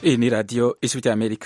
Hii ni Radio Ijwi ya Amerika.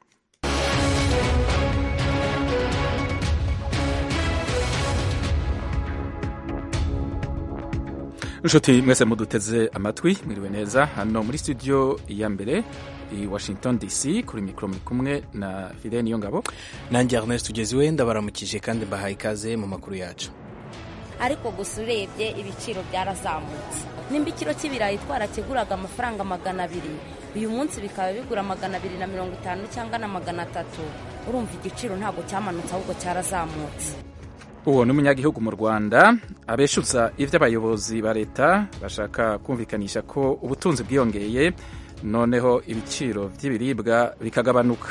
nshuti mwese muduteze amatwi mwiriwe neza hano muri studio ya mbere i washington dc kuri mikoro muri kumwe na fide niyo ngabo nanjye ernest tugeziwe ndabaramukije kandi mbahaye ikaze mu makuru yacu ariko gusa urebye ibiciro byarazamutse nimba ikiro cy'ibirayi twarakiguraga amafaranga magana abiri uyu munsi bikaba bigura magana abiri na mirongo itanu cyangwa na magana atatu urumva igiciro ntabwo cyamanutse ahubwo cyarazamutse uwo ni umunyagihugu mu rwanda abeshuza ibyo abayobozi ba leta bashaka kumvikanisha ko ubutunzi bwiyongeye noneho ibiciro by'ibiribwa bikagabanuka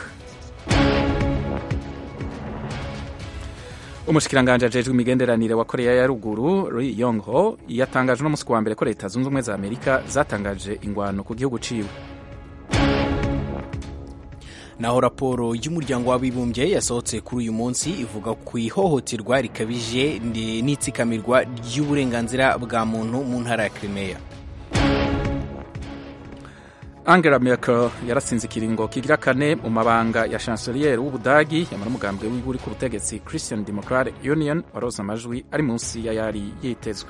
umushikiranganji ajejwe imigenderanire wa koreya ya ruguru ri yong ho yatangaje uno munsi wa mbere ko leta zunze ubumwe za amerika zatangaje ingwano ku gihugu ciwe naho raporo y'umuryango w'abibumbye yasohotse kuri uyu munsi ivuga ku ihohoterwa rikabije n'itsikamirwa ry'uburenganzira bwa muntu mu ntara ya Crimea Angela Merkel yaratsinze ikiringo kigira kane mu mabanga ya chancelier w'Ubudagi yamara umugambwe wiwe uri ku butegetsi Christian Democratic Union waroza amajwi ari munsi ya yari yitezwe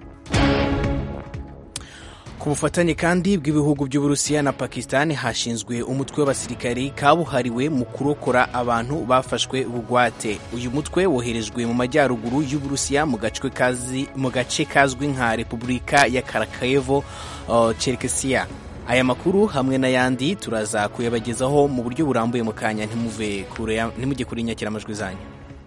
ku bufatanye kandi bw'ibihugu by'uburusiya na pakistan hashinzwe umutwe w'abasirikari kabuhariwe mu kurokora abantu bafashwe bugwate uyu mutwe woherejwe mu majyaruguru y'uburusiya mu gace kazwi nka repubulika ya karakayevo uh, cherkesiya aya makuru hamwe n'ayandi turaza kuyabagezaho mu buryo burambuye mu kanya ntimujye kuri inyakiramajwi zanyu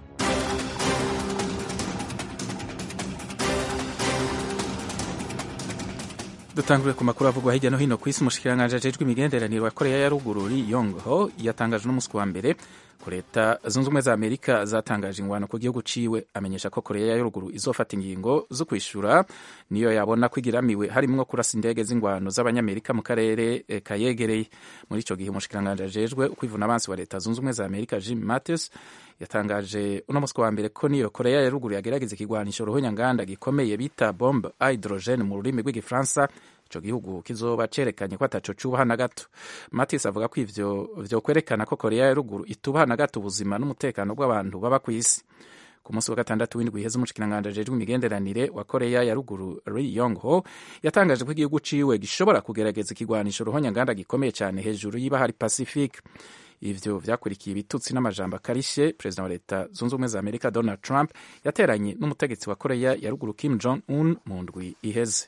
dutangure ku makuru avugwa hirya no hino ku isi umushikiranganji ajejwe imigenderanire wa koreya ya ruguru ri yong ho yatangaje uno munsi wa mbere ko leta zunze ubumwe za amerika zatangaje ingwano ku gihugu ciwe amenyesha ko koreya ya ruguru izofata ingingo zo kwishura niyo yabona ko igiramiwe harimwo kurasa indege z'ingwano z'abanyamerika mu karere e, kayegereye muri ico gihe umushikiranganji ajejwe ukwivuna abansi wa leta zunze ubumwe za amerika jim mattis yatangaje uno munsi wa mbere ko niyo koreya ya ruguru yagerageza ikigwanisho ruhonyanganda gikomeye bita bombe hydrogen mu rurimi rw'igifaransa ico gihugu kizoba cerekanye ko ataco cubaha na gato matis avuga ko ivyo vyokwerekana ko koreya ya ruguru itubaha na gato ubuzima n'umutekano bw'abantu baba kw'isi ku munsi wa gatandatu w'indwi iheze umushikiranganji ajejwe imigenderanire wa koreya ya ruguru ri yong ho yatangaje ko igihugu ciwe gishobora kugerageza ikigwanisho ruhonyanganda gikomeye cane hejuru y'ibahari pacifique ivyo vyakurikiye ibitutsi n'amajambo akarishe perezida wa leta zunze ubumwe za amerika donald trump yateranye n'umutegetsi wa koreya ya ruguru kim jong un mu ndwi iheze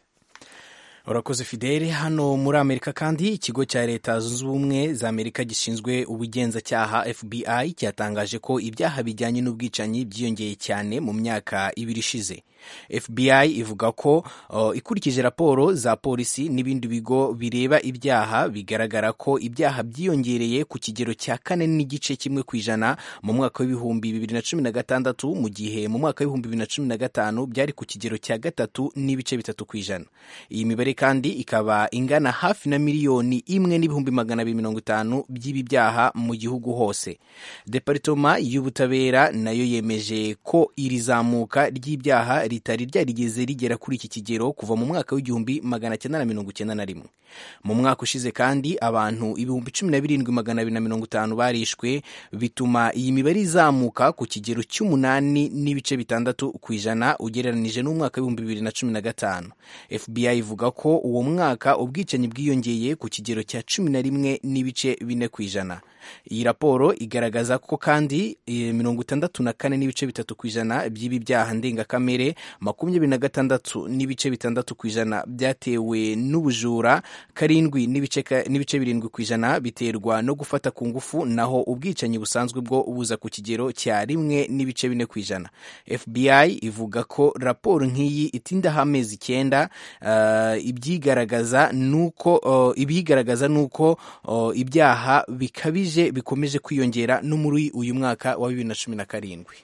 urakoze fidele hano muri amerika kandi ikigo cya leta zunze ubumwe za amerika gishinzwe ubugenzacyaha fbi cyatangaje ko ibyaha bijyanye n'ubwicanyi byiyongeye cyane mu myaka ibiri ishize fbi ivuga ko uh, ikurikije raporo za polisi n'ibindi bigo bireba ibyaha bigaragara ko ibyaha byiyongereye ku kigero cya kane n'igice kimwe ku ijana mu mwaka w'ibihumbi bibiri na cumi na gatandatu mu gihe mu mwaka w'ibihumbi bibiri na cumi na gatanu byari ku kigero cya gatatu n'ibice bitatu ku ijana iyi mibare kandi ikaba ingana hafi na miliyoni imwe n'ibihumbi magana abiri mirongo itanu by'ibi byaha mu gihugu hose deparitoma y'ubutabera nayo yemeje ko iri zamuka ry'ibyaha ritari ryarigeze rigera kuri iki kigero kuva mu mwaka w'igihumbi magana cyenda na mirongo icyenda na rimwe mu mwaka ushize kandi abantu ibihumbi cumi na birindwi magana abiri na mirongo itanu barishwe bituma iyi mibare izamuka ku kigero cy'umunani n'ibice bitandatu ku ijana ugereranije n'umwaka w'ibihumbi bibiri na cumi na gatanu fbi ivuga ko uwo mwaka ubwicanyi bwiyongeye ku kigero cya cumi na rimwe n'ibice bine ku ijana iyi raporo igaragaza ko kandi mirongo itandatu na kane n'ibice bitatu ku ijana by'ibi byaha ndengakamere makumyabiri na gatandatu n'ibice bitandatu ku ijana byatewe n'ubujura karindwi n'ibice birindwi ku ijana biterwa no gufata ku ngufu naho ubwicanyi busanzwe bwo buza ku kigero cya rimwe n'ibice bine ku ijana fbi ivuga ko raporo nk'iyi itindaho amezi icyenda uh, ibyigaragaza nuko uh, ibyigaragaza nuko uh, ibyaha bikabije bikomeje kwiyongera no muri uyu mwaka wa bibiri na cumi na karindwi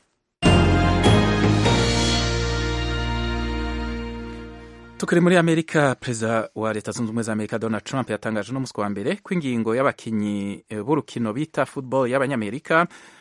tukiri muri amerika perezida wa leta zunze ubumwe za amerika donald trump yatangaje uno munsi wa mbere ko ingingo y'abakinnyi b'urukino bita football y'abanyamerika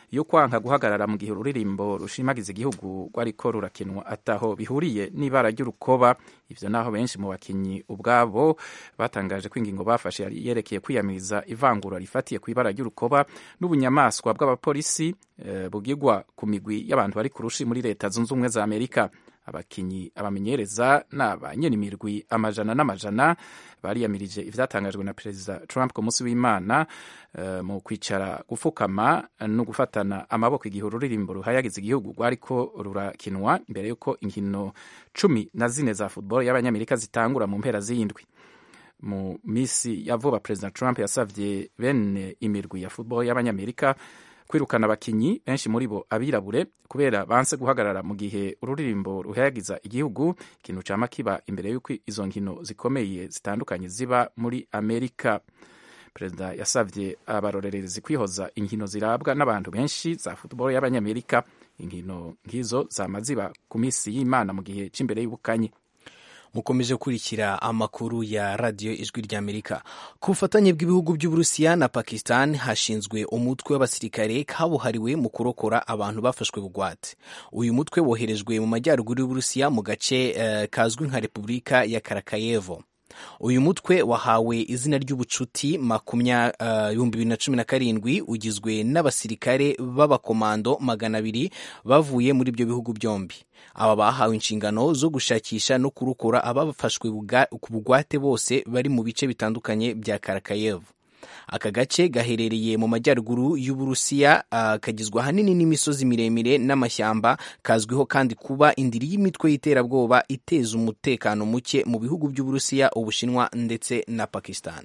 yo kwanka guhagarara mu gihe ururirimbo rushimagiza igihugu rwariko rurakinwa ataho bihuriye n'ibara ry'urukoba ivyo naho benshi mu bakinyi ubwabo batangaje ko ingingo bafashe yari yerekeye kwiyamiriza ivangura rifatiye ku ibara ry'urukoba n'ubunyamaswa bw'abapolisi eh, bugirwa ku migwi y'abantu bari ku rushi muri leta zunze ubumwe za amerika abakinyi abamenyereza n'abanyenimirwi amajana n'amajana bariyamirije ivyatangajwe na perezida trump ku munsi w'imana uh, mu kwicara gufukama no gufatana amaboko igihe ururirimbo ruhayagiza igihugu rwariko rurakinwa imbere y'uko inkino cumi na zine za football y'abanyamerika zitangura mu mpera z'indwi mu misi ya vuba perezida trump yasavye bene imirwi ya football y'abanyamerika kwirukana abakinyi benshi muri bo abirabure kubera banse guhagarara mu gihe ururirimbo ruhayagiza igihugu ikintu cama kiba imbere y'uko izo nkino zikomeye zitandukanye ziba muri amerika perezida yasavye abarorerezi kwihoza inkino zirabwa n'abantu benshi za football y'abanyamerika inkino nk'izo zama ziba ku misi y'imana mu gihe c'imbere y'ubukanye mukomeje gukurikira amakuru ya radiyo ijwi ry'amerika ku bufatanye bw'ibihugu by'uburusiya na pakistan hashinzwe umutwe w'abasirikare kabuhariwe mu kurokora abantu bafashwe bugwate uyu mutwe woherejwe mu majyaruguru y'uburusiya mu gace uh, kazwi nka repubulika ya karakayevo uyu mutwe wahawe izina ry'ubucuti ibihumbi bibiri na cumi na karindwi ugizwe n'abasirikare b'abakomando magana abiri bavuye muri ibyo bihugu byombi aba bahawe inshingano zo gushakisha no kurukura abafashwe ku bugwate bose bari mu bice bitandukanye bya karakayevu aka gace gaherereye mu majyaruguru y'uburusiya uh, kagizwe ahanini n'imisozi miremire n'amashyamba kazwiho kandi kuba indiri y'imitwe y'iterabwoba iteza umutekano muke mu bihugu by'uburusiya ubushinwa ndetse na pakistan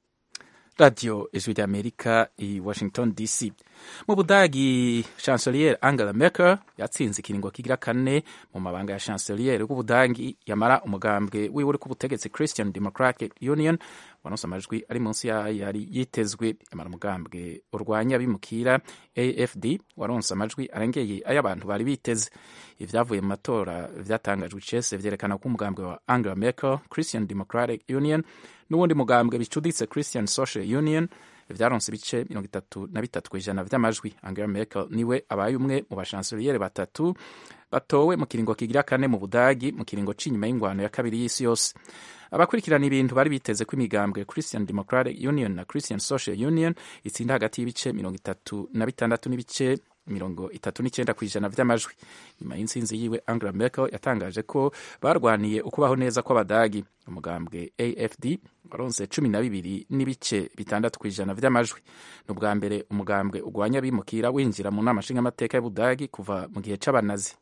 radiyo ijwi ry'amerika i washington dc mu budagi chancelier angela merkel yatsinze ikiringo kigira kane mu mabanga ya chancelier w'ubudagi yamara umugambwe wiwe uri ku butegetsi christian democratic union wanose amajwi ari munsi yari yitezwe yamara umugambwe urwanya abimukira afd waronse amajwi arengeye ay'abantu bari biteze ibyavuye mu matora vyatangajwe icese vyerekana ko umugambwe wa angela merkel christian democratic union n'uwundi mugambwe bicuditse christian social union vyaronse ibice mirongo itatu na bitatu kw'ijana vy'amajwi angela merkel niwe abaye umwe mu bashanseliyeri batatu batowe mu kiringo kigira kane mu budagi mu kiringo c'inyuma y'ingwano ya kabiri y'isi yose abakurikirana ibintu bari biteze ko imigambwe christian democratic union na christian social union itsinda hagati y'ibice mirongo itatu na bitandatu n'ibice mirongo itatu n'icyenda ku ijana vy'amajwi nyuma y'intsinzi yiwe angela merkel yatangaje ko barwaniye ukubaho neza kw'abadagi umugambwe afd waronse cumi na bibiri n'ibice bitandatu ku ijana vy'amajwi ni ubwa mbere umugambwe ugwanya abimukira winjira mu nama nshingamateka y'ubudagi kuva mu gihe c'abanazi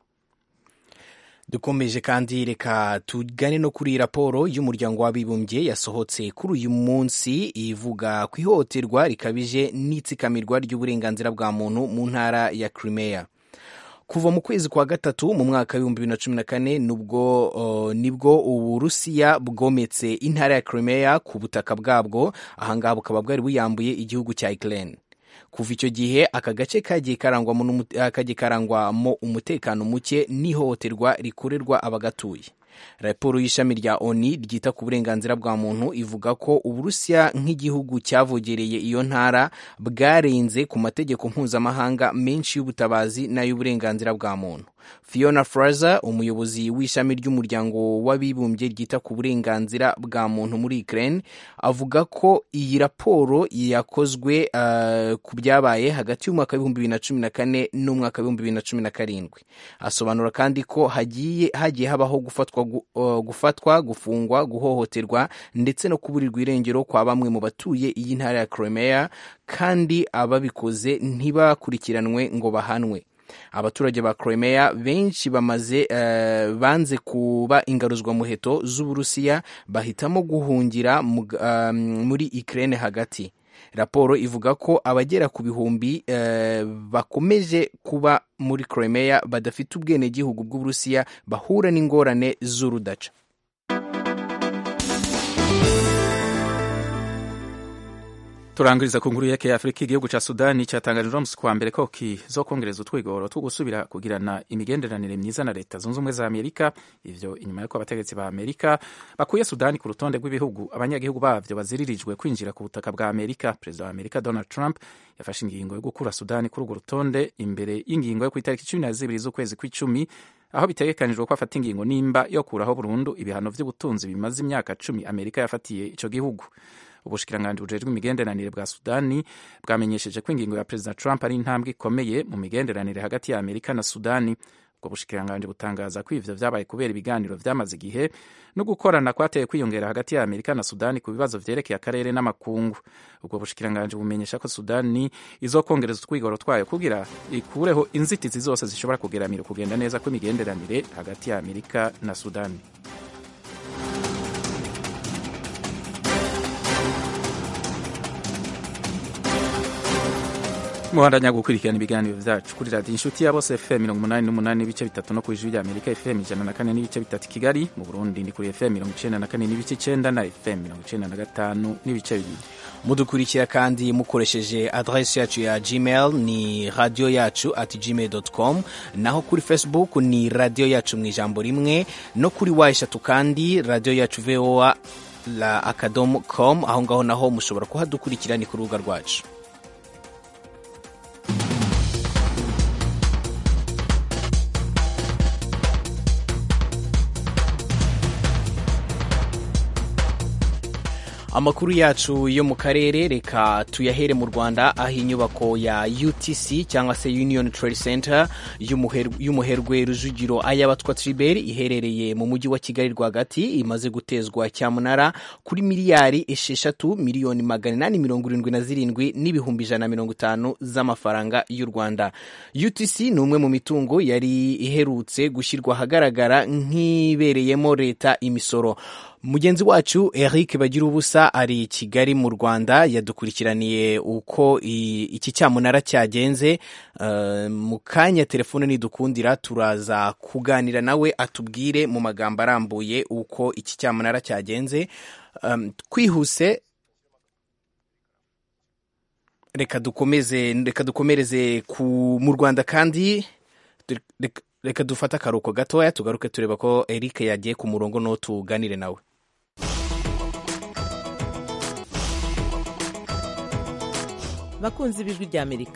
dukomeje kandi reka tugane no kuri raporo y'umuryango w'abibumbye yasohotse kuri uyu munsi ivuga ku ihohoterwa rikabije n'itsikamirwa ry'uburenganzira bwa muntu mu ntara ya Crimea kuva mu kwezi kwa gatatu mu mwaka w'ibihumbi bibiri na cumi na kane nubwo uh, nibwo uburusiya bwometse intara ya Crimea ku butaka bwabwo ahangaha bukaba bwari buyambuye igihugu cya Ukraine kuva icyo gihe aka gace kagiye karangwamo umutekano muke n'ihohoterwa rikorerwa abagatuye raporo y'ishami rya oni ryita ku burenganzira bwa muntu ivuga ko uburusiya nk'igihugu cyavogereye iyo ntara bwarenze ku mategeko mpuzamahanga menshi y'ubutabazi n'ay'uburenganzira bwa muntu fiona fraser umuyobozi w'ishami ry'umuryango w'abibumbye ryita ku burenganzira bwa muntu muri ukraine avuga ko iyi raporo yakozwe uh, ku byabaye hagati y'umwaka w'ibihumbi bibiri na cumi na kane n'umwaka w'ibihumbi bibiri na cumi na karindwi asobanura kandi ko hagiye hagiye habaho gufatwa uh, gufatwa gufungwa guhohoterwa ndetse no kuburirwa irengero kwa bamwe mu batuye iyi ntara ya Crimea kandi ababikoze ntibakurikiranwe ngo bahanwe abaturage ba Crimea benshi bamaze uh, banze kuba ingaruzwamuheto z'uburusiya bahitamo guhungira uh, muri Ukraine hagati raporo ivuga ko abagera ku bihumbi uh, bakomeje kuba muri Crimea badafite ubwenegihugu bw'uburusiya bahura n'ingorane z'urudaca turangiriza ku nkuru yerekeye afurika igihugu ca sudani cyatangaje uno musi kuwa mbere ko kizokongereza utwigoro two gusubira kugirana imigenderanire myiza na leta zunze ubumwe za amerika ivyo inyuma y'uko abategetsi ba amerika bakuye sudani ku rutonde rw'ibihugu abanyagihugu bavyo baziririjwe kwinjira ku butaka bwa amerika perezida wa amerika donald trump yafashe ingingo yo gukura sudani kuri urwo rutonde imbere y'ingingo yo ku itariki cumi na zibiri z'ukwezi kw'icumi aho bitegekanijwe ko afata ingingo nimba yo kuraho burundu ibihano vy'ubutunzi bimaze imyaka cumi amerika yafatiye ico gihugu ubushikiranganji bujejwe imigenderanire bwa sudani bwamenyesheje ko ingingo ya perezida trump ari intambwe ikomeye mu migenderanire hagati ya amerika na sudani ubwo bushikiranganji butangaza ko ivyo vyabaye kubera ibiganiro vyamaze igihe no gukorana kwateye kwiyongera hagati ya amerika na sudani ku bibazo vyerekeye akarere n'amakungu ubwo bushikiranganji bumenyesha ko sudani izokongereza utwigoro twayo kugira ikureho inzitizi zose zishobora kugeramira kugenda neza kw'imigenderanire hagati ya amerika na sudani muhandanya gukurikirana ibiganiro vyacu kuri radiyo inshuti ya bose fm mirongo umunani n'umunani n'ibice bitatu no ku ijwi rya amerika fm ijana na kane n'ibice bitatu kigali mu burundi ni kuri fm mirongo icenda na kane n'ibice icenda na fm mirongo icenda na gatanu n'ibice bibiri mudukurikira kandi mukoresheje adresi yacu ya gmail ni radio yacu at gmail com naho kuri facebook ni radio yacu mu ijambo rimwe no kuri wa eshatu kandi radio yacu voa la akadomo com aho ngaho naho mushobora kuhadukurikira ni ku rubuga rwacu amakuru yacu yo mu karere reka tuyahere mu rwanda aho inyubako ya utc cyangwa se union trade center y'umuherwe rujugiro ayabatwa tribert iherereye mu mujyi wa kigali rwagati imaze gutezwa cyamunara kuri miliyari esheshatu miliyoni magana inani mirongo irindwi na zirindwi n'ibihumbi ijana na mirongo itanu z'amafaranga y'u rwanda utc ni umwe mu mitungo yari iherutse gushyirwa ahagaragara nk'ibereyemo leta imisoro mugenzi wacu eric bagira ubusa ari i kigali mu rwanda yadukurikiraniye uko iki cyamunara cyagenze mu kanya telefone nidukundira turaza kuganira nawe atubwire mu magambo arambuye uko iki cyamunara cyagenze twihuse reka dukomeze reka dukomereze mu rwanda kandi reka dufate akaruhuko gatoya tugaruke tureba ko eric yagiye ku murongo no tuganire nawe bakunzi b'ijwi ry'amerika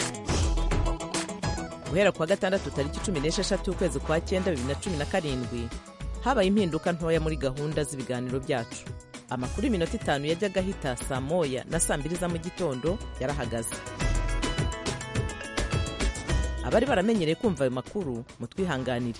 guhera kuwa gatandatu tariki cumi n'esheshatu ukwezi kwa cyenda bibiri na cumi na karindwi habaye impinduka ntoya muri gahunda z'ibiganiro byacu amakuru y'iminota itanu yajyaga ahita saa moya na saa mbiri za mu gitondo yarahagaze abari baramenyereye kumva ayo makuru mutwihanganire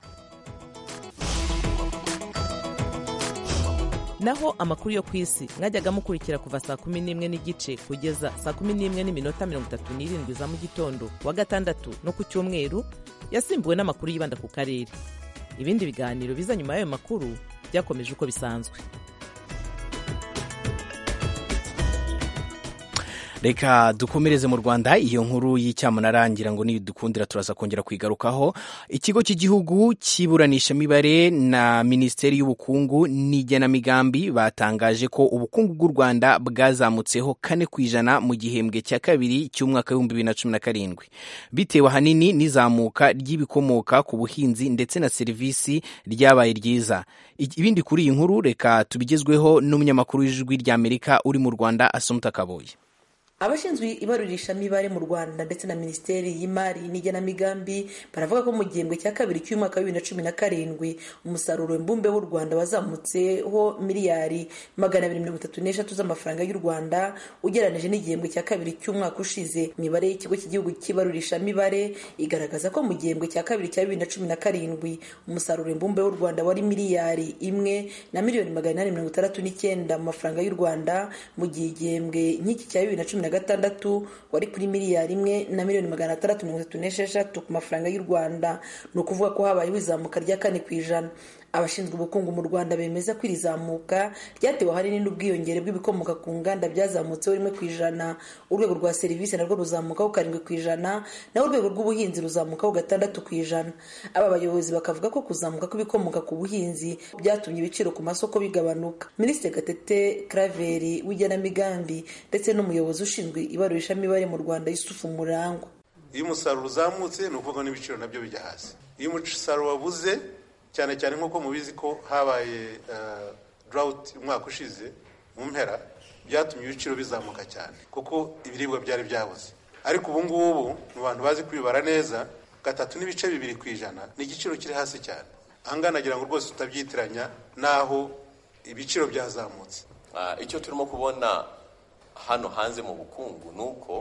naho amakuru yo ku isi mwajyaga mukurikira kuva saa kumi n'imwe n'igice kugeza saa kumi n'imwe n'iminota mirongo itatu n'irindwi za mu gitondo wa gatandatu no ku cyumweru yasimbuwe n'amakuru yibanda ku karere ibindi biganiro biza nyuma y'ayo makuru byakomeje uko bisanzwe reka dukomereze mu rwanda iyo nkuru y'icyamunara ngira ngo nidukundira turaza kongera kwigarukaho ikigo cy'igihugu cy'iburanishamibarere na minisiteri y'ubukungu n'igenamigambi batangaje ko ubukungu bw'u rwanda bwazamutseho kane ku ijana mu gihembwe cya kabiri cy'umwaka w'ibihumbi bibiri na cumi na karindwi bitewe ahanini n'izamuka ry'ibikomoka ku buhinzi ndetse na serivisi ryabaye ryiza ibindi kuri iyi nkuru reka tubigezweho n'umunyamakuru w'ijwi ry'amerika uri mu rwanda asumuta kaboye abashinzwe ibarurishamibare mu rwanda ndetse na minisiteri y'imari n'igenamigambi baravuga ko mu gihembwe cya kabiri cy'umwaka wa bibiri na cumi na karindwi umusaruro mbumbe w'u rwanda wazamutseho miliyari magana abiri mirongo itatu n'eshatu z'amafaranga y'u rwanda ugereranije n'igihembwe cya kabiri cy'umwaka ushize imibare y'ikigo cy'igihugu cy'ibarurishamibare igaragaza ko mu gihembwe cya kabiri cya bibiri na cumi na karindwi umusaruro mbumbe w'u rwanda wari miliyari imwe na miliyoni magana inani mirongo itandatu n'icyenda mu mafaranga y'u rwanda mu gihe igihembwe nk'iki cya bibiri na cumi na na gatandatu wari kuri miliyari imwe na miliyoni magana atandatu mirongo itatu n'esheshatu ku mafaranga y'u rwanda ni ukuvuga ko habayeho izamuka rya kane ku ijana abashinzwe ubukungu mu rwanda bemeza ko iri zamuka ryatewe ahanini n'ubwiyongere bw'ibikomoka ku nganda byazamutseho rimwe ku ijana urwego rwa serivisi narwo ruzamukaho karindwi ku ijana naho urwego rw'ubuhinzi ruzamukaho gatandatu ku ijana aba bayobozi bakavuga ko kuzamuka kw'ibikomoka ku buhinzi byatumye ibiciro ku masoko bigabanuka minisitiri gatete karaveri w'igenamigambi ndetse n'umuyobozi ushinzwe ibarurishamibare mu rwanda yusufu murangwa iyo umusaruro uzamutse ni ukuvuga n'ibiciro nabyo bijya hasi iyo umusaruro wabuze cyane cyane nk'uko mubizi ko habaye darawuti umwaka ushize mu mpera byatumye ibiciro bizamuka cyane kuko ibiribwa byari byabuze ariko ubu ngubu mu bantu bazi kubibara neza gatatu n'ibice bibiri ku ijana ni igiciro kiri hasi cyane ahangaha nagira ngo rwose tutabyitiranya n'aho ibiciro byazamutse icyo turimo kubona hano hanze mu bukungu ni uko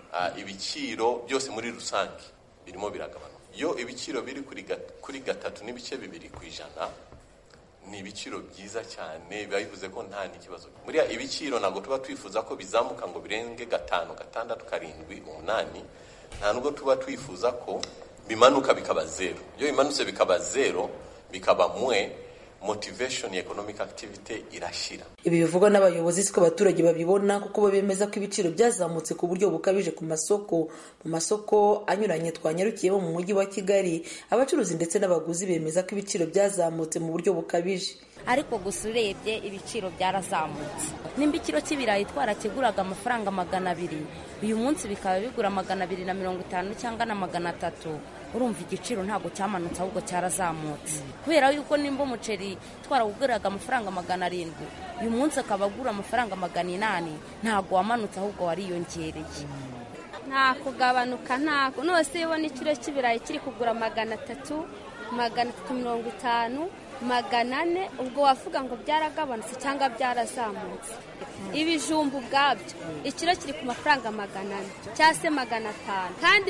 ibiciro byose muri rusange birimo biragabanuka iyo ibiciro biri kuri gatatu n'ibice bibiri ku ijana ni ibiciro byiza cyane biba bivuze ko nta n'ikibazo buriya ibiciro ntabwo tuba twifuza ko bizamuka ngo birenge gatanu gatandatu karindwi umunani nta nubwo tuba twifuza ko bimanuka bikaba zero iyo bimanutse bikaba zero bikaba mwe motivation economic activity irashira ibi bivugwa n'abayobozi siko abaturage babibona kuko bo bemeza ko ibiciro byazamutse ku buryo bukabije ku masoko mu masoko anyuranye twanyarukiyemo mu mujyi wa kigali abacuruzi ndetse n'abaguzi bemeza ko ibiciro byazamutse mu buryo bukabije ariko gusa urebye ibiciro byarazamutse nimba ikiro cy'ibirayi twarakiguraga amafaranga magana abiri uyu munsi bikaba bigura magana abiri na mirongo itanu cyangwa na magana atatu urumva igiciro ntabwo cyamanutse ahubwo cyarazamutse kubera yuko nimba umuceri twarawuguraga amafaranga magana arindwi uyu munsi akaba agura amafaranga magana inani ntabwo wamanutse ahubwo wariyongereye nta kugabanuka ntako nose iyo ubona ikiro cy'ibirayi kiri kugura magana atatu magana atatu mirongo itanu magana ane ubwo wavuga ngo byaragabanutse cyangwa byarazamutse ibijumba ubwabyo ikiro kiri ku mafaranga magana ane cyangwa se magana atanu kandi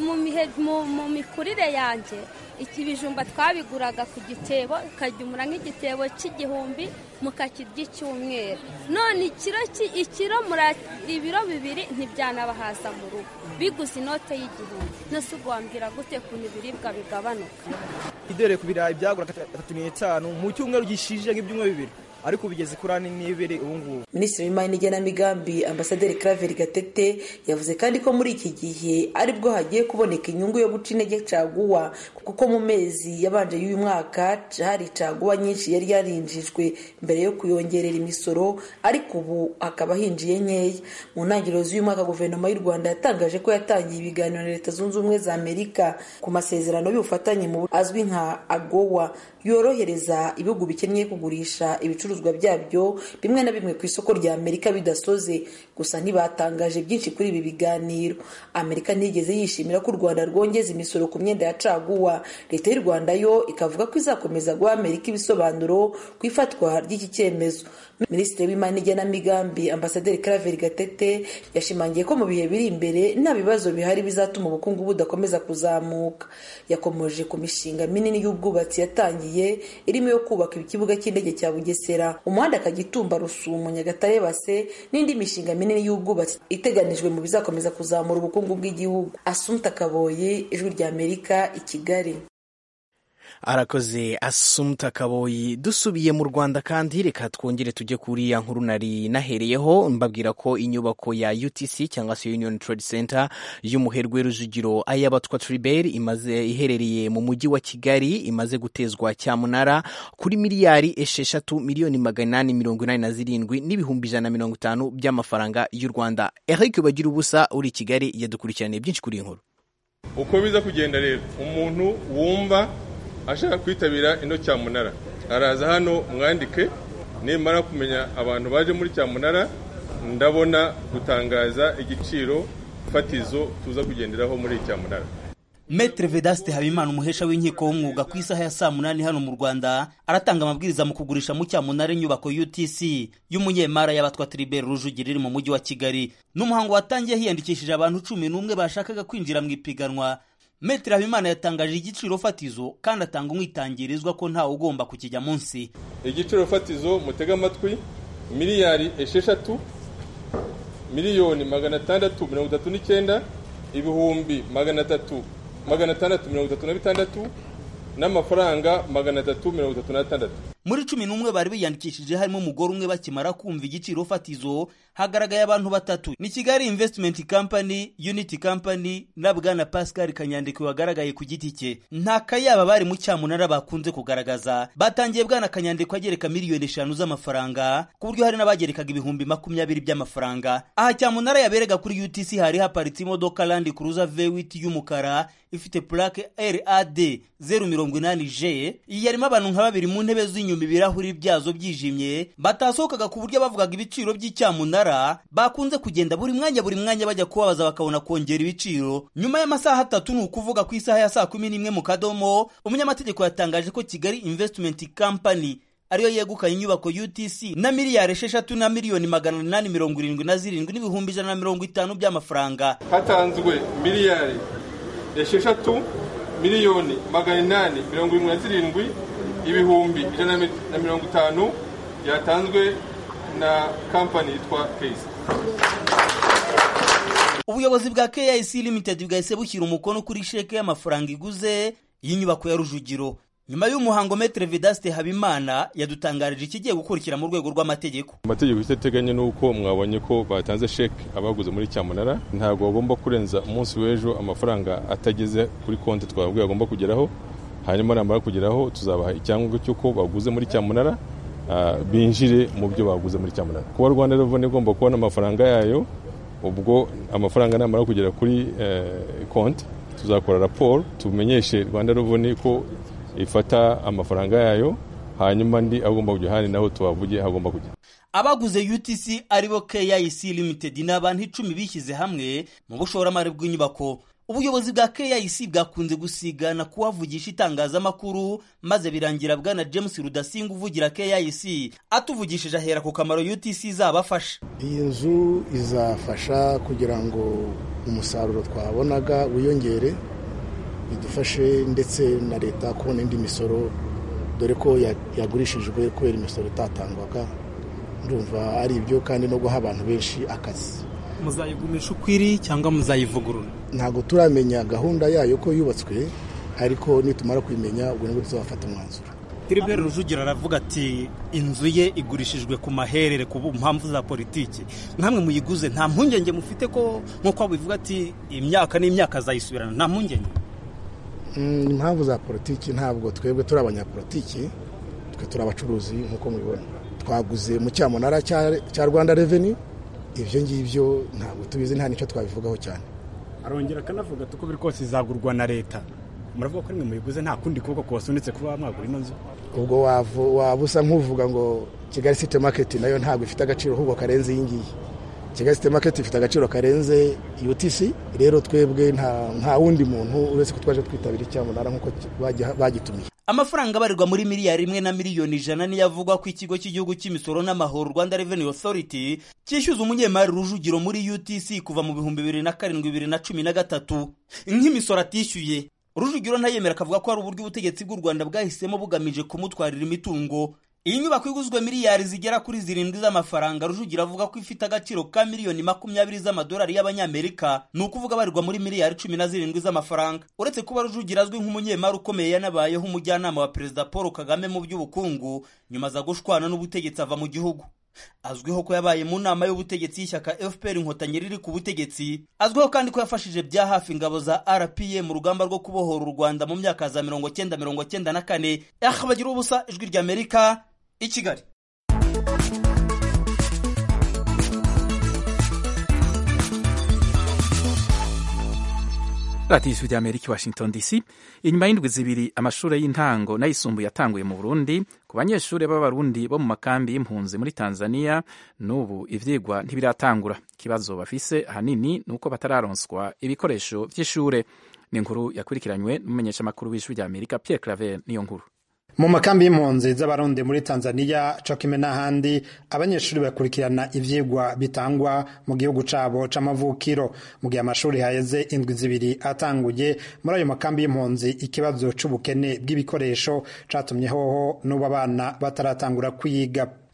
mu mikurire yanjye iki bijumba twabiguraga ku gitebo ukagemura nk'igitebo cy'igihumbi mukakirya icyumweru none ikiro ikiro ibiro bibiri ntibyanabahaza mu rugo biguze inote y'igihumbi nose ubwo wambwira gute kuntu ibiribwa bigabanuka idore ku birayi byagura gatatu n'itanu mu cyumweru gishije nk'ibyumweru bibiri ariko bigeze kuri ane n'ibiri ubu ngubu minisitiri w'imari n'igenamigambi ambasaderi Claver gatete yavuze kandi ko muri iki gihe aribwo hagiye kuboneka inyungu yo guca intege caguwa kuko mu mezi yabanje y'uyu mwaka hari caguwa nyinshi yari yarinjijwe mbere yo kuyongerera imisoro ariko ubu hakaba hinjiye nkeya mu ntangiriro z'uyu mwaka guverinoma y'u rwanda yatangaje ko yatangiye ibiganiro na leta zunze ubumwe za amerika ku masezerano y'ubufatanye mu azwi nka agowa yorohereza ibihugu bikennye kugurisha ibicuruzwa byabyo bimwe na bimwe ku isoko rya amerika bidasoze gusa ntibatangaje byinshi kuri ibi biganiro amerika ntiyigeze yishimira ko u rwanda rwongeza imisoro ku myenda ya caguwa leta y'u rwanda yo ikavuga ko izakomeza guha amerika ibisobanuro ku ifatwa ry'iki cyemezo minisitiri w'imari n'igenamigambi ambasaderi Claver gatete yashimangiye ko mu bihe biri imbere nta bibazo bihari bizatuma ubukungu budakomeza kuzamuka yakomoje ku mishinga minini y'ubwubatsi yatangiye irimo yo kubaka ikibuga cy'indege cya bugesera umuhanda kagitumba rusumo nyagatare base n'indi mishinga minini y'ubwubatsi iteganijwe mu bizakomeza kuzamura ubukungu bw'igihugu asumta kaboye ijwi rya amerika i kigali arakoze asumta kaboyi dusubiye mu rwanda kandi reka twongere tujye kuri ya nkuru nari nahereyeho mbabwira ko inyubako ya utc cyangwa se union trade center y'umuherwe rujugiro ay'abatwa tribert imaze iherereye mu mujyi wa kigali imaze gutezwa cyamunara kuri miliyari esheshatu miliyoni magana inani mirongo inani na zirindwi n'ibihumbi ijana na mirongo itanu by'amafaranga y'u rwanda eric bagira ubusa uri i kigali yadukurikiraniye byinshi kuri iyi nkuru uko biza kugenda rero umuntu wumva ashaka kwitabira ino cyamunara araza hano mwandike nimara kumenya abantu baje muri cyamunara ndabona gutangaza igiciro fatizo tuza kugenderaho muri iyi cyamunara Maitre Vedaste Habimana umuhesha w'inkiko w'umwuga ku isaha ya saa munani hano mu Rwanda aratanga amabwiriza mu kugurisha mu cyamunara inyubako UTC y'umunyemara y'abatwa Tribert Rujugiro iri mu mujyi wa Kigali n'umuhango watangiye hiyandikishije abantu cumi n'umwe bashakaga kwinjira mu ipiganwa Maitre Habimana yatangaje igiciro fatizo kandi atanga umwitangirizwa ko ntawe ugomba kukijya munsi igiciro fatizo mutega amatwi miliyari esheshatu miliyoni magana atandatu mirongo itatu n'icyenda ibihumbi magana atatu magana atandatu mirongo itatu na bitandatu n'amafaranga magana atatu mirongo itatu n'atandatu muri cumi n'umwe bari biyandikishije harimo umugore umwe bakimara kumva igiciro fatizo hagaragaye abantu batatu ni kigali investment company unity company na bwana pascal kanyandekwe wagaragaye ku giti cye nta kayaba bari mu cyamunara bakunze kugaragaza batangiye bwana kanyandekwe agereka miliyoni eshanu z'amafaranga ku buryo hari n'abagerekaga ibihumbi makumyabiri by'amafaranga aha cyamunara yaberega kuri utc hari haparitse imodoka land cruiser v8 y'umukara ifite plaque rad zeru mirongo inani j iyi yarimo abantu nka babiri mu ntebe z'inyuma ibirahuri byazo byijimye batasohokaga ku buryo bavugaga ibiciro by'icyamunara bakunze kugenda buri mwanya buri mwanya bajya kubabaza bakabona kongera ibiciro nyuma y'amasaha atatu ni ukuvuga ku isaha ya saa kumi n'imwe mu kadomo umunyamategeko yatangaje ko kigali investment company ariyo yegukanye inyubako utc na miliyari esheshatu na miliyoni magana inani mirongo irindwi na zirindwi n'ibihumbi ijana na mirongo itanu by'amafaranga hatanzwe miliyari esheshatu miliyoni magana inani mirongo irindwi na zirindwi ibihumbi ijana na mirongo itanu yatanzwe na kampani yitwa keyisi ubuyobozi bwa kic limited bwahise bushyira umukono kuri sheke y'amafaranga iguze y'inyubako ya rujugiro nyuma y'umuhango metere vedaste habimana yadutangarije ikigiye gukurikira mu rwego rw'amategeko amategeko icyo ateganya ni uko mwabonye ko batanze sheke abaguze muri cyamunara ntabwo bagomba kurenza umunsi w'ejo amafaranga atageze kuri konti twababwiye agomba kugeraho hanyuma namara kugeraho tuzabaha icyangombwa cy'uko baguze muri cyamunara binjire mu byo baguze muri cyamunara kuba rwanda reveni igomba kubona amafaranga yayo ubwo amafaranga namara kugera kuri konti tuzakora raporo tumenyeshe rwanda reveni ko ifata amafaranga yayo hanyuma andi agomba kujya ahandi naho tuhavuge hagomba kujya abaguze utc aribo kic limited ni abantu icumi bishyize hamwe mu bushoramari bw'inyubako ubuyobozi bwa kic bwakunze gusigana kuhavugisha itangazamakuru maze birangira bwana james rudasinga uvugira kic atuvugishije ahera ku kamaro utc izabafasha iyi nzu izafasha kugira ngo umusaruro twabonaga wiyongere bidufashe ndetse na leta kubona indi misoro dore ko yagurishijwe kubera imisoro itatangwaga ndumva ari ibyo kandi no guha abantu benshi akazi muzayigumisha uko iri cyangwa muzayivugurura ntabwo turamenya gahunda yayo ko yubatswe ariko nitumara kuyimenya ubwo nibwo tuzafata umwanzuro Philibert Rujugira aravuga ati inzu ye igurishijwe ku maherere ku mpamvu za politiki nkamwe muyiguze nta mpungenge mufite ko nk'uko bivuga ati imyaka n'imyaka azayisubirana nta mpungenge impamvu za politiki ntabwo twebwe turi abanyapolitiki twe turi abacuruzi nk'uko mubibona twaguze mu cyamunara cya rwanda reveni ibyo ngibyo ntabwo tubizi nta n'icyo twabivugaho cyane arongera akanavuga ati uko biri kose izagurwa na leta muravuga ko nimwe muyiguze nta kundi kuboko kubasunitse kuba mwagura ino nzu ubwo waba usa nk'uvuga ngo kigali site maketi nayo ntabwo ifite agaciro ahubwo karenze iyi ngiyi kigali site maketi ifite agaciro karenze utc rero twebwe nta wundi muntu uretse ko twaje twitabira icyamunara nk'uko bagitumiye amafaranga abarirwa muri miliyari imwe na miliyoni ijana niyo avugwa ko ikigo cy'igihugu cy'imisoro n'amahoro rwanda revenue authority cyishyuza umunyemari rujugiro muri utc kuva mu bihumbi bibiri na karindwi bibiri na cumi na gatatu nk'imisoro atishyuye rujugiro ntayemera akavuga ko hari uburyo ubutegetsi bw'u rwanda bwahisemo bugamije kumutwarira imitungo iyi nyubako iguzwe miliyari zigera kuri zirindwi z'amafaranga rujugiro avuga ko ifite agaciro ka miliyoni makumyabiri z'amadolari y'abanyamerika ni ukuvuga barirwa muri miliyari cumi na zirindwi z'amafaranga uretse kuba rujugiro azwi nk'umunyemari ukomeye yanabayeho umujyanama wa perezida paul kagame mu by'ubukungu nyuma aza gushwana n'ubutegetsi ava mu gihugu azwiho ko yabaye mu nama y'ubutegetsi y'ishyaka fpr inkotanyi riri ku butegetsi azwiho kandi ko yafashije bya hafi ingabo za rpa mu rugamba rwo kubohora u rwanda mu myaka za mirongo cyenda mirongo cyenda na kane bagira ubusa ijwi ry'amerika i kigali radiyo ijwi ry'amerika washington dc inyuma y'indwi zibiri amashuri y'intango n'ayisumbuye yatanguye mu burundi ku banyeshuri b'abarundi bo mu makambi y'impunzi muri tanzania n'ubu ivyigwa ntibiratangura ikibazo bafise ahanini ni uko batararonswa ibikoresho vy'ishure ni inkuru yakurikiranywe n'umumenyeshamakuru w'ijwi ry'amerika pierre claver niyo nkuru mu makambi y'impunzi z'abarundi muri tanzania cokime n'ahandi abanyeshuri bakurikirana ivyigwa bitangwa mu gihugu cabo c'amavukiro mu gihe amashuri haheze indwi zibiri atanguye muri ayo makambi y'impunzi ikibazo c'ubukene bw'ibikoresho catumye hoho n'ubu abana bataratangura kwiga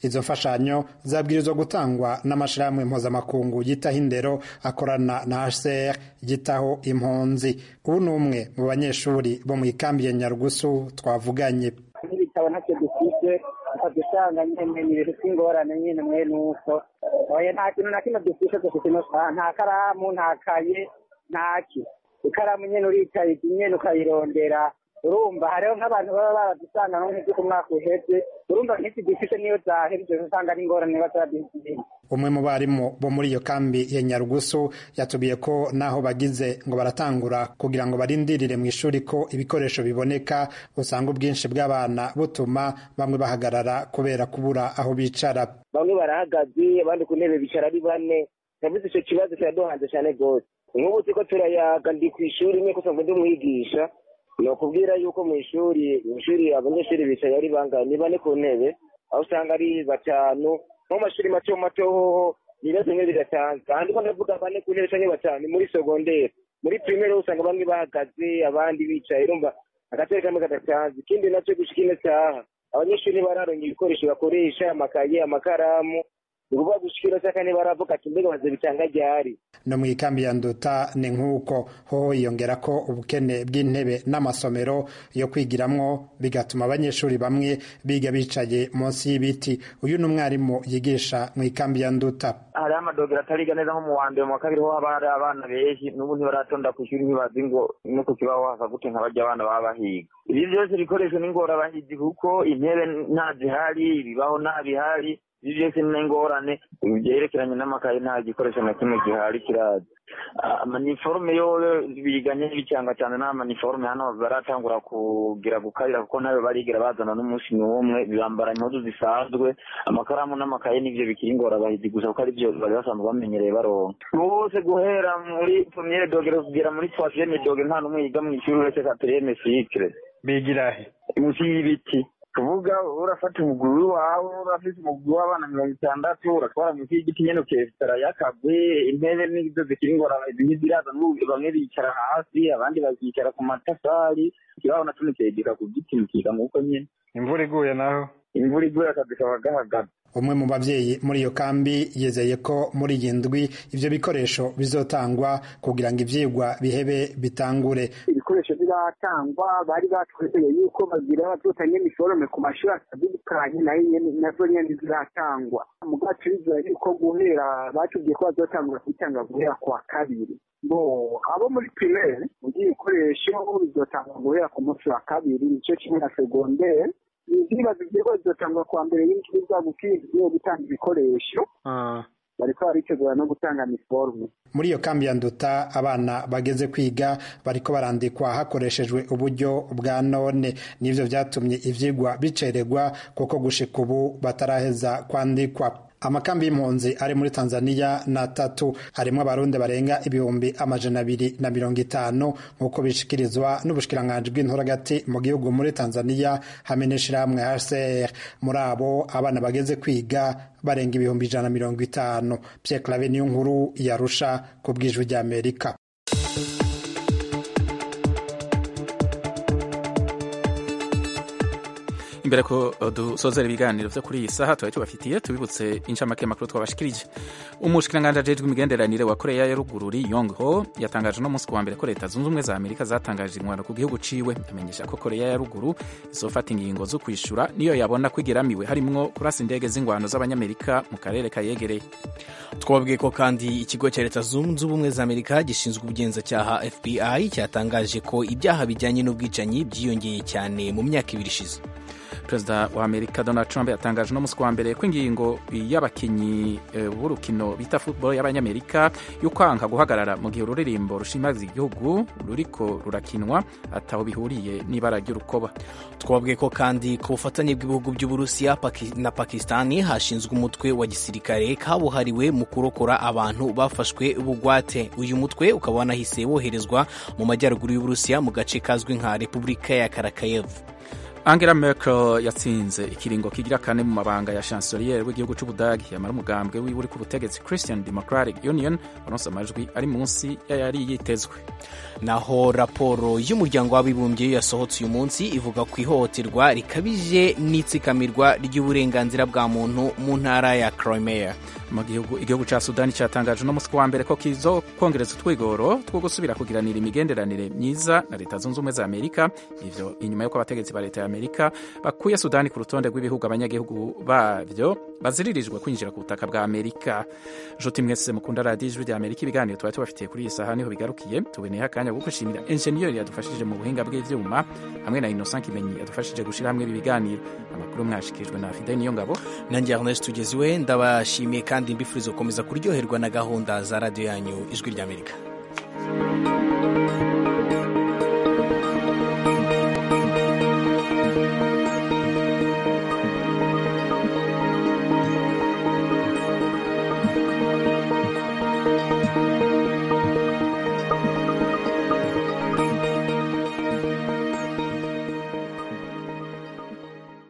izo mfashanyo zabwirizwa gutangwa n'amashirahamwe mpuzamakungu yitaho indero akorana na hcr yitaho impunzi ubu ni umwe mu banyeshuri bo mu ikambi ya nyarugusu twavuganye n'ibitabo ntacyo dufite ukajya usanga nyine ni ibintu by'ingorane nyine mwe nuko oya nta kintu na kimwe dufite dufite nta karamu nta kaye ntaki ikaramu nyine uricaye nyine ukayirondera urumva hariho nk'abantu baba baradusanga nko nk'ibyo ku mwaka uheze urumva nk'iki dufite niyo zahebye usanga ari ingorane bazaduhitira umwe mu barimu bo muri iyo kambi ya nyarugusu yatubwiye ko naho bagize ngo baratangura kugira ngo barindirire mu ishuri ko ibikoresho biboneka usanga ubwinshi bw'abana butuma bamwe bahagarara kubera kubura aho bicara bamwe barahagaze abandi ku ntebe bicara ari bane navuze icyo kibazo kiraduhanze cyane rwose nk'ubu turiko turayaga ndi ku ishuri imwe kusa ngo ndi umwigisha ni ukubwira yuko mu ishuri mu ishuri abanyeshuri bicaye ari bangahe ni bane ku ntebe aho usanga ari batanu nko mu mashuri mato mato hoho ibibazo bimwe biratanzwe ahandi ko ndavuga bane ku ntebe canke batanu muri sogonderi muri pirimeri usanga bamwe bahagaze abandi bicaye urumva agatebe kamwe kadatanzwe ikindi nacyo gushika ino saha abanyeshuri ntibararonka ibikoresho bakoresha amakaye amakaramu ni ukuvuga gushikira saka ntibaravuga ati mbega bazobitanga ryari no mu ikambi ya nduta ni nk'uko ho yongera ko ubukene bw'intebe n'amasomero yo kwigiramwo bigatuma abanyeshuri bamwe biga bicaye munsi y'ibiti uyu ni umwarimu yigisha mu ikambi ya nduta hariho amadogera atariga neza nko mu wa mbere mu wa kabiri ho haba hari abana benshi n'ubu ntibaratonda ku ishuri ntibazi ngo no ku kibaho hasa gute nka barya abana baba bahiga ibi byose bikoresho n'ingorabahizi kuko intebe nta zihari ibibaho nta bihari ibi byose ni ingorane byerekeranye n'amakaye nta gikoresho na kimwe gihari kiraza amaniforume yo biganye n'ibicanga cyane n'amaniforume hano baratangura kugira gukarira kuko nayo barigira bazana n'umunsi n'umwe bambara impuzu zisanzwe amakaramu n'amakaye n'ibyo bikiri ingorabahizi gusa kuko ari byo bari basanzwe bamenyereye baronka bose guhera muri premiere dogere kugera muri troisieme dogere nta n'umwe yiga mu ishuri uretse quatrième cycle bigira he munsi y'ibiti kuvuga urafata umuguru wawe urafite umuguru w'abana mirongo itandatu uratwara munsi y'igiti nyene ukesitara yakagwe intebe n'izo zikiri ingorabahizi ntiziraza bamwe bicara hasi abandi bakicara ku matafari ikibaho naco nikegeka ku giti mukiga muko nyene imvura iguye naho imvura iguye akazi kaba gahagaze umwe mu babyeyi muri iyo kambi yizeye ko muri iyi ndwi ivyo bikoresho bizotangwa kugira ngo ivyigwa bihebe bitangure ibikoresho biratangwa bari batwizeye yuko bagira bazotanga iniforume ku mashuri atandukanye nayo nyene nazo nyene ziratangwa mugacu bizera yuko guhera batubwiye ko bazotangura kubitanga guhera kwa kabiri bo abo muri primaire mu by'ibikoresho bizotangwa guhera ku munsi wa kabiri nico kimwe na segondere ibibazo byego bizotangwa kwa mbere y'indwi bwa gukwiye gutanga ibikoresho bariko baritegura no gutanga niforume muri iyo kambi ya nduta abana bageze kwiga bariko barandikwa hakoreshejwe uburyo bwa none nivyo vyatumye ivyigwa bicererwa kuko gushika ubu bataraheza kwandikwa amakambi y'impunzi ari muri tanzania na tatu harimwo abarundi barenga ibihumbi amajana abiri na mirongo itanu nk'uko bishikirizwa n'ubushikiranganji bw'inturagati mu gihugu muri tanzania hamwe n'ishirahamwe hcr muri abo abana bageze kwiga barenga ibihumbi ijana na mirongo itanu pierre clave niyo nkuru yarusha ku bwijwi ry'amerika imbere ko dusozera ibiganiro vyo kuri iyi saha twari tubafitiye tubibutse incamake makuru twabashikirije umushikiranganji ajejwe imigenderanire wa koreya ya ruguru ri yong ho yatangaje no munsi ku wa mbere ko leta zunze ubumwe za amerika zatangaje inkwano ku gihugu ciwe amenyesha ko koreya ya ruguru izofata ingingo zo kwishura niyo yabona ko igeramiwe harimwo kurasa indege z'ingwano z'abanyamerika mu karere kayegereye twabwiye ko kandi ikigo cya leta zunze ubumwe za amerika gishinzwe ubugenzacyaha fbi cyatangaje ko ibyaha bijyanye n'ubwicanyi byiyongeye cyane mu myaka ibiri ishize perezida wa amerika donald trump yatangaje no munsi wa mbere ko ingingo y'abakinnyi b'urukino bita football y'abanyamerika yo kwanga guhagarara mu gihe ururirimbo rushimaza igihugu ruriko rurakinwa ataho bihuriye n'ibara ry'urukoba twabwiye ko kandi ku bufatanye bw'ibihugu by'uburusiya na pakistani hashinzwe umutwe wa gisirikare kabuhariwe mu kurokora abantu bafashwe bugwate uyu mutwe ukaba wanahise woherezwa mu majyaruguru y'uburusiya mu gace kazwi nka repubulika ya karakayevu angela merkel yatsinze ikiringo kigira kane mu mabanga ya chancelier w'igihugu cy'ubudagi yamara umugambwe wiwe uri ku butegetsi christian democratic union waronse amajwi ari munsi y'ayari yitezwe naho raporo y'umuryango w'abibumbye yasohotse uyu munsi ivuga ku ihohoterwa rikabije n'itsikamirwa ry'uburenganzira bwa muntu mu ntara ya crimea mu gihugu igihugu cya sudani cyatangaje uno munsi wa mbere ko kizo kongereza utwigoro two gusubira kugiranira imigenderanire myiza na leta zunze ubumwe za amerika ivyo inyuma y'uko abategetsi ba leta ya amerika bakuye sudani ku rutonde rw'ibihugu abanyagihugu babyo baziririjwe kwinjira ku butaka bwa amerika nshuti mwese mukunda radiyo ijwi rya amerika ibiganiro tuba tubafitiye kuri iyi saha niho bigarukiye tuboneyeho akanya ko gushimira enjeniyeri yadufashije mu buhinga bw'ivyuma hamwe na innocent kimenyi yadufashije gushyira hamwe ibi biganiro amakuru mwashikirijwe na fidel niyo ngabo nanjye ernest tugeziwe ndabashimiye kandi mbifuriza gukomeza kuryoherwa na gahunda za radiyo yanyu ijwi ry'amerika